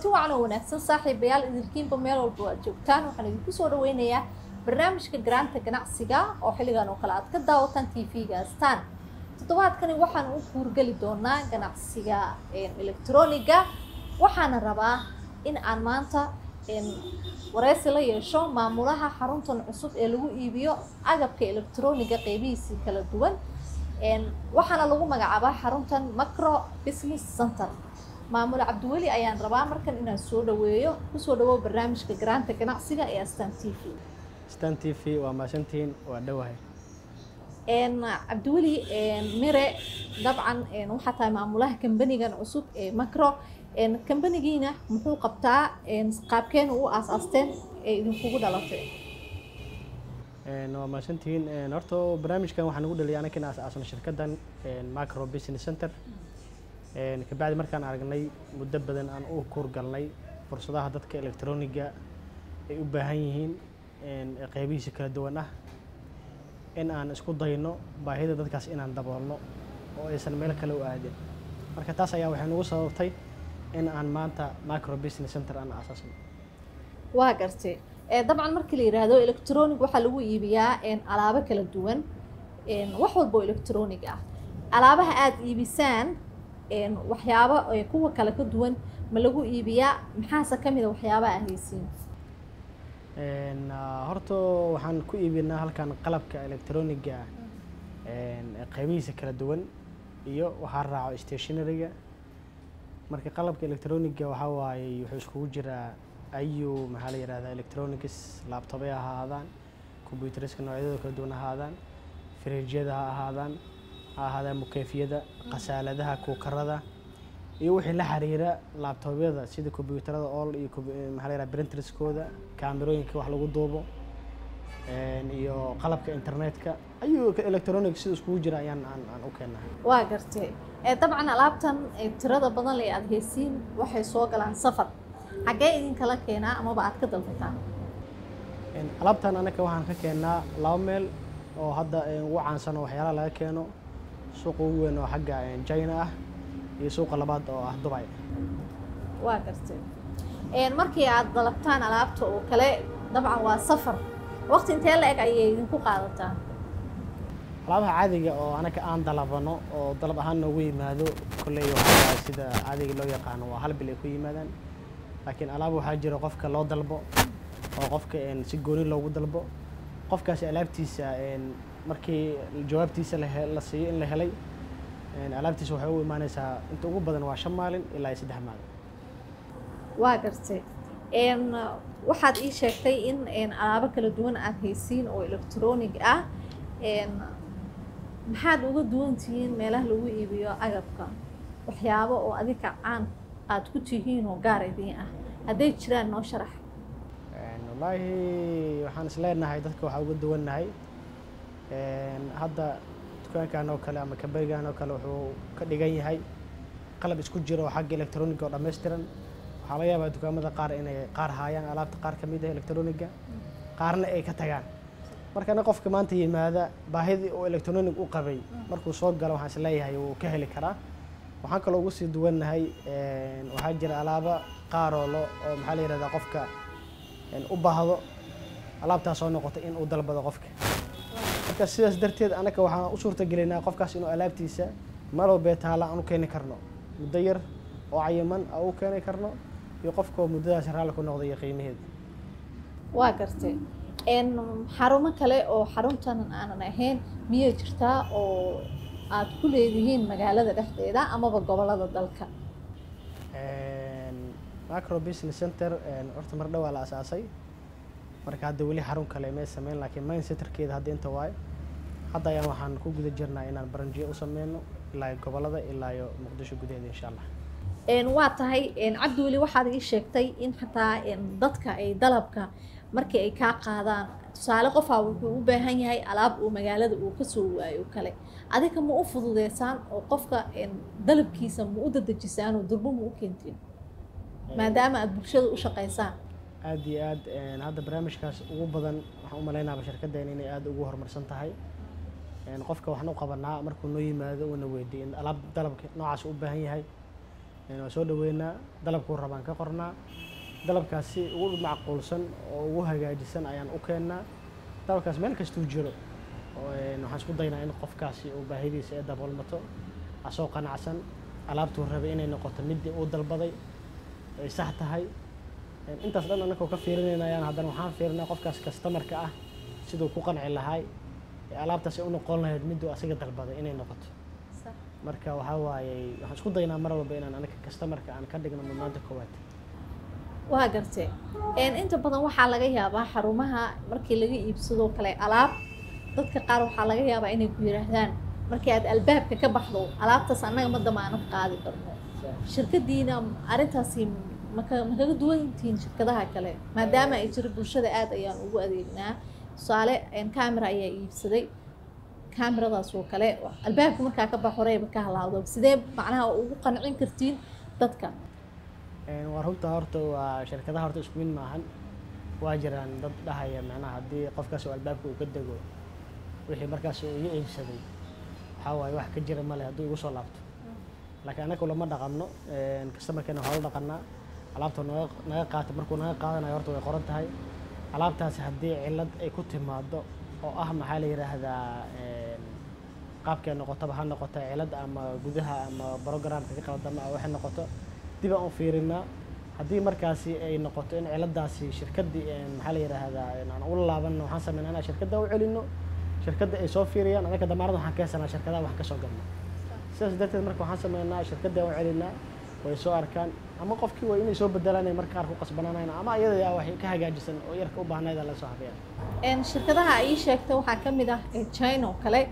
kulanti wacan oo wanaagsan saaxiibayaal idinkiinba meel walba aad joogtaan waxaan idinku soo dhaweynayaa barnaamijka garaanta ganacsiga oo xilligan oo kale aad ka daawataan t v-ga astaan toddobaadkani waxaan u guurgeli doonaa ganacsiga electroniga waxaana rabaa in aan maanta wareysi la yeesho maamulaha xaruntan cusub ee lagu iibiyo agabka electroniga qeybihiisii kala duwan waxaana lagu magacaabaa xaruntan macro business center maamule cabdiweli ayaan rabaa markan inaan soo dhaweeyo kusoo dhawow barnaamijka garaanta ganacsiga ee astan t v stan t v waa maasantihiin waa dhowahay cabdiweli mire dabcan waxaa tahay maamulaha kambanigan cusub ee macro kambanigiina muxuu qabtaa qaabkeena u aas-aasteen ee idinkugu dhalatay waa maasantihiin horta barnaamijkan waxaan ugu dhaliyay anaga in aas-aasno shirkaddan macro business center kabacdi markaan aragnay muddo badan aan u kuurgalnay fursadaha dadka electroniga ay u baahan yihiin qeybihiisa kala duwan ah in aan isku dayno baahida dadkaas inaan daboolno oo aysan meel kale u aadin marka taas ayaa waxay nagu sababtay in aan maanta macro business center aan asaasno waa gartay dabcan markii la yidhaahdo electronic waxaa lagu iibiyaa alaabo kala duwan wax walba oo electronic ah alaabaha aada iibisaan waxyaabo kuwa kale ka duwan ma lagu iibiyaa maxaase ka mid a waxyaabaha ahaysiin horta waxaan ku iibinaa halkan qalabka electroniga qeybihiisa kala duwan iyo waxaa raaco stationaryga marka qalabka electroniga waxaa waaye wuxuu iskugu jiraa ayu maxaa la yihahdaa electronics laptobay ha ahaadaan computeriska noocyadooda kala duwan ha ahaadaan frijyada ha ahaadaan ha ahaadaan mukeyfiyada khasaaladaha kuukarada iyo wixii la xiriira laabtoobyada sida combyuutarada all iyo maxaa la yihahda printerskooda kaamirooyinka wax lagu duubo iyo qalabka internetka ayuu electronic sida iskugu jira ayaan aan aan u keenahay waa gartay dabcan alaabtan tirada badan le aada haysiin waxay soo galaan safar xaggee idinkala keenaa amaba aad ka dalbataan alaabtan anaka waxaan ka keennaa laba meel oo hadda ugu caansan oo waxyaalaha laga keeno suuqa ugu weyn oo xagga china ah iyo suuqa labaad oo ah dubay waa gartay markii aad dalabtaan alaabta oo kale dabcan waa safar waqti intee la eg ayay idinku qaadataa alaabaha caadiga oo anaka aan dalabano oo dalab ahaan noogu yimaado kolley waxaa sida caadiga loo yaqaano waa hal bil ay ku yimaadaan laakiin alaab waxaa jira qofka loo dalbo oo qofka si gooni loogu dalbo qofkaasi alaabtiisa markii jawaabtiisa la siiyo in la helay alaabtiisa waxay u imaaneysaa inta ugu badan waa shan maalin ilaa iyo saddex maalin waa gartay waxaad ii sheegtay in alaabo kala duwan aad haysiin oo electronic ah maxaad uga duwan tihiin meelaha lagu iibiyo agabka waxyaabo oo adika caan aada ku tihiin oo gaar idiin ah hadday jiraan noo sharax wallaahi waxaan is leenahay dadka waxaa uga duwannahay hadda dukaankan oo kale ama kambanigan oo kale wuxuu ka dhigan yahay qalab isku jira oo xagga electroniga oo dhammaystiran waxaa laga yaabaa dukaamada qaar inay qaar haayaan alaabta qaar ka mid ah electroniga qaarna ay ka tagaan markana qofka maanta yimaada baahidii oo electronic u qabay markuu soo galo waxaan is leeyahay wuu ka heli karaa waxaan kaloo ugu sii duwannahay waxaa jira alaaba qaaroo lo oo maxaa la yihahdaa qofka u baahdo alaabtaas soo noqota in uu dalbado qofka marka sidaas darteed anaka waxaan u suurta gelinaa qofkaas inuu alaabtiisa meel walbee taala aan u keeni karno muddo yar oo cayiman aan u keeni karno iyo qofkao muddadaas raalli ku noqda iyo qiimaheeda waa gartay xarumo kale oo xaruntan aanan ahayn miyay jirtaa oo aad ku leedihiin magaalada dhexdeeda amaba gobolada dalka macro business center horta mar dhowaa la asaasay marka hadda weli xarun kale may sameyn laakiin main centerkeeda hadda inta waayo hadda ayaan waxaan ku guda jirnaa inaan baranjiyo u sameyno ilaa iyo gobolada ilaa iyo muqdisho gudaheeda insha allah waa tahay cabdiweli waxaad ii sheegtay in xataa dadka ay dalabka markii ay kaa qaadaan tusaale qofaa wuxuu u baahan yahay alaab uu magaalada uu kasoo waayo kale adika ma u fududeysaan oo qofka dalabkiisa ma u dadejisaan oo durbo ma u keentiin maadaama aada bulshada u shaqaysaan aada iyo aad hadda barnaamijkaas ugu badan waxaan u malaynaaba shirkaddeena inay aada ugu horumarsan tahay qofka waxaan u qabanaa markuu noo yimaado uuna weydiiy in alaab dalabka noocaas u baahan yahay waa soo dhaweynaa dalabkuu rabaan ka qornaa dalabkaas si ugu macquulsan oo ugu hagaajisan ayaan u keennaa dalabkaas meel kastuu jiro waxaan isku daynaa in qofkaasi uu baahidiisa ee daboolmato asoo qanacsan alaabtuu rabay inay noqoto midii uu dalbaday ay sax tahay intaas dhan annagoo ka fiirinayaan haddana waxaan fiirinaa qofkaas kastamarka ah siduu ku qanci lahay alaabtaas ay u noqon lahayd miduu asaga dalbaday inay noqoto marka waxaa waaye waxaan isku daynaa mar walba inaan anaga kastamarka aan ka dhigno mudnaanta koowaad waa gartee inta badan waxaa laga yaabaa xarumaha markii laga iibsadoo kale alaab dadka qaar waxaa laga yaabaa inay ku yidhaahdaan markii aad albaabka ka baxdo alaabtaas annaga ma damaanad qaadi karno shirkadiina arrintaasi maka ma kaga duwantihiin shirkadaha kale maadaama ay jiro bulshada aad ayaan ugu adeegnaa tusaale camera ayaa iibsaday cameradaas oo kale albaabka markaa ka bax horeyba ka halaawdo sidee macnaha ugu qancin kartiin dadka waa runta horta waa shirkadaha horta isku mid maahan waa jiraan dad dhahaya macnaha haddii qofkaas oo albaabka uu ka dego wixii markaas uu iga iibsaday waxaa waaye wax ka jira male hadduu igu soo laabto laakiin annaga lama dhaqanno kastamarkeena waa la dhaqanaa alaabta naga naga qaata markuu naga qaadanayo horta way qoran tahay alaabtaasi haddii cillad ay ku timaado oo ah maxaa la yidhaahdaa qaabkay noqotaba ha noqota cillad ama gudaha ama programka ka qaldama waxay noqoto dib aan u fiirinaa haddii markaasi ay noqoto in ciladaasi shirkaddii maxaa la yidhaahdaa aan ula laabanno waxaan sameynaa inaan shirkadda u celinno shirkadda ay soo fiiriyaan anaka damaarada waxaan ka haysanaa shirkadaha wax ka soo gadno sidaas darteed marka waxaan sameynaa shirkadda u celinaa way soo arkaan ama qofkii way inay soo bedelaan marka qaar ku qasbanaanayn ama iyada wax ka hagaajisan oo yarka u baahnayd la soo habeeya shirkadaha ay sheegta waxaa ka mid ah china oo kale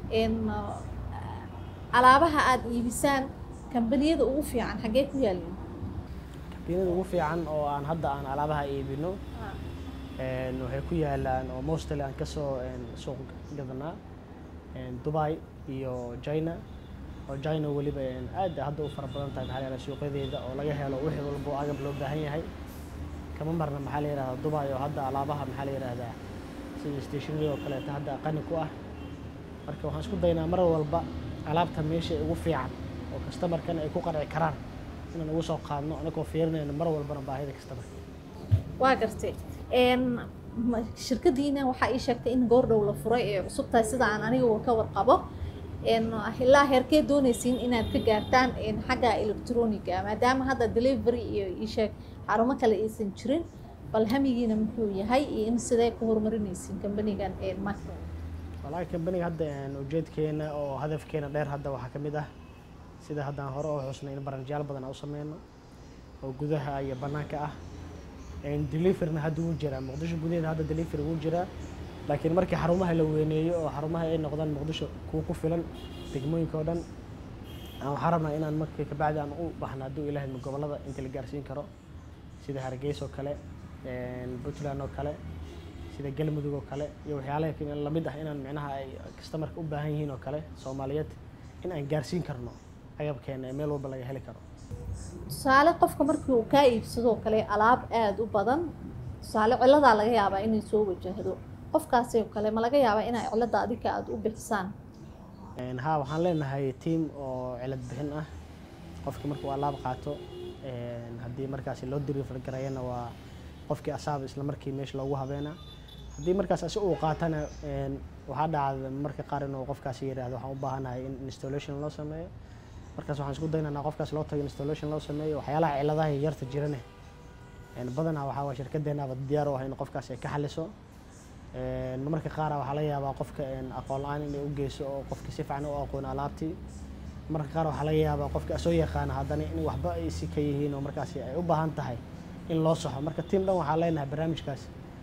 alaabaha aada iibisaan kambaniyada ugu fiican xaggee ku yaalin kambaniyada ugu fiican oo aan hadda aan alaabaha iibino waxay ku yaalaan oo mostly aan kasoo suuq gadanaa dubai iyo china oo china weliba aad hadda u fara badan tahay maxaa la yihahda suuqyadeeda oo laga helo wixii walba oo agab loo baahan yahay kama marna maxaa la yihahdaa dubai oo hadda alaabaha maxaa la yihahdaa sida stationary oo kaleeto hadda qani ku ah marka waxaan isku daynaa mar walba alaabta meesha ugu fiican oo kastamarkan ay ku qanci karaan inaan ugu soo qaadno anagoo fiirinayno mar walbana baahida kastamarka waa gartay shirkadiina waxaa ii sheegtay in goordhow la furay ee cusub tahay sida aan aniga ka warqabo ilaa heerkee doonaysiin inaad ka gaartaan xagga electroniga maadaama hadda delivery iyo iisheeg xarumo kale aysan jirin bal hamigiina muxuu yahay iyo in sidee ku horumarinaysiin kambanigan marka walahi kambaniga hadda ujeedkeena oo hadafkeena dheer hadda waxaa ka mid ah sida haddaan hore oo xusnay in barnaamijyaal badan aan u sameyno oo gudaha iyo bannaanka ah deliveryna hadda wuu jiraa muqdisho gudaheeda hadda delivery wuu jiraa laakiin markii xarumaha la weyneeyo oo xarumaha ay noqdaan muqdisho kuwa ku filan degmooyinka oo dhan waxaan rabnaa inaan markii kabacdi aan u baxno hadduu ilaahay gobollada inta la gaarsiin karo sida hargeysa oo kale puntland oo kale sida galmudug oo kale iyo waxyaalaha lamid ah inaan micnaha ay kastamarka u baahan yihiin oo kale soomaaliyeed in aan gaarsiin karno agabkeena ee meel walba laga heli karo tusaale qofka markii uu kaa iibsadoo kale alaab aada u badan tusaale ciladaa laga yaabaa inay soo wajahdo qofkaasi oo kale ma laga yaabaa inay cilada adika aada u bixisaan ha waxaan leenahay team oo cilad bixin ah qofka markuu alaab qaato haddii markaasi loo deliver garayana waa qofkii asaaba isla markii meesha loogu habeena haddii markaas asi uu qaatana waxaa dhacda marka qaar inuu qofkaasi yidhaahdo waxaan u baahanahay in installation loo sameeyo markaas waxaan isku daynanaa qofkaas loo tago installation loo sameeyo waxyaalaha ciladaha yarta jirane badanaa waxaa waa shirkadeenaba diyaar u ah in qofkaas ay ka xaliso marmarka qaara waxaa laga yaabaa qofka aqoon la-aan inay u geyso oo qofka si fiican u aqoon alaabtii marka qaar waxaa laga yaabaa qofka soo yaqaana haddana in waxba ay si ka yihiin oo markaasi ay u baahan tahay in loo saxo marka tiim dhan waxaa leenahay barnaamijkaas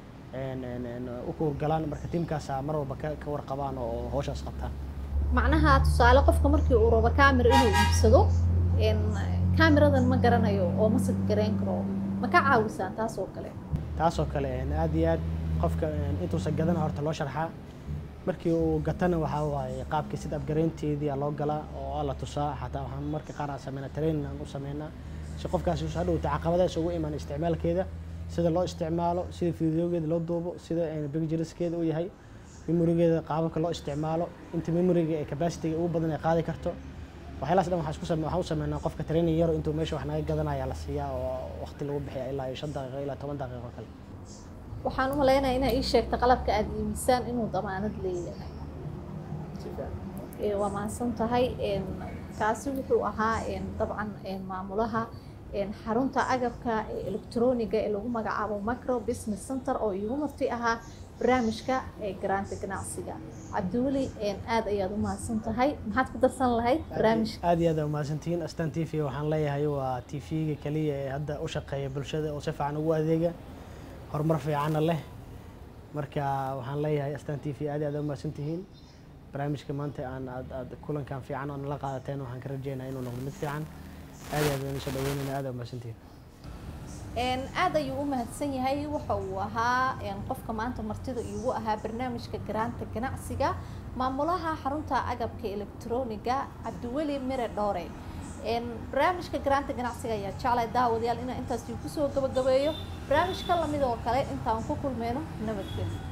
u kuurgalaan marka tiimkaasaa mar walba ka warqabaan oo hawshaas qabtaan macnaha tusaale qofka markii uu rabo camera inuu iibsado cameradan ma garanayo oo ma sad garayn karo ma ka caawisaan taas oo kale taasoo kale aad iyo aad qofka intuusan gadana horta loo sharxaa markii uu gatana waxaa waaye qaabkii sida abgaraynteedii loo galaa oo la tusaa xataa waxaan marka qaar aan sameynaa training aan u sameynaa si qofkaasi usa hadhowta caqabadaas ugu imaan isticmaalkeeda sida loo isticmaalo sida fideogeeda loo duubo sida bigjiriskeeda u yahay memorigeeda qaababka loo isticmaalo inta memoriga ee capacitiga ugu badan ay qaadi karto waxyaalahaas dhan waxaan isku same waxaan u sameynaa qofka training yaro intuu meesha wax naga gadanaya la siiyaa oo waqti lagu bixiya ilaa iyo shan daqiiqo ilaa toban daqiiqo kale waxaan u maleynayaa inaa ii sheegta qalabka aada iibisaan inuu damaanad leeyahay Ee, waa mahadsan tahay Een, kaasi wuxuu ahaa een, dabcan een, maamulaha een, xarunta agabka ee electroniga ee lagu magacaabo macro business center oo iigu marti ahaa barnaamijka ee garaanta ganacsiga cabdiweli een, aad ayaad u mahadsan tahay maxaad ku darsan lahayd barnaamijka aad iyo aad aa umahadsantihiin astaan t v waxaan leeyahay waa t v-ga keliya ee hadda u shaqeeya bulshada oo si fiican ugu adeega horumar fiicanna leh marka waxaan leeyahay astaan t v aad iyo aad aa umahadsantihiin barnaamijka maanta aan aad aad kulankan fiican oo nala qaadateen waxaan ka rajeynaa inuu noqdo mid fiican aad iyo aad baan isoo dhaweynayna aad aa umahadsantihiin Een, aad ayuu u mahadsan yahay waxa uu ahaa een, qofka maanta martida iigu ahaa barnaamijka garaanta ganacsiga maamulaha xarunta agabka electroniga cabdiweli mire dhoore Een, barnaamijka garaanta ganacsiga ayaa jeclay daawadayaal inaan intaas kusoo gabagabeeyo barnaamijka lamid oo kale intaan ku kulmeyno nabadgelyo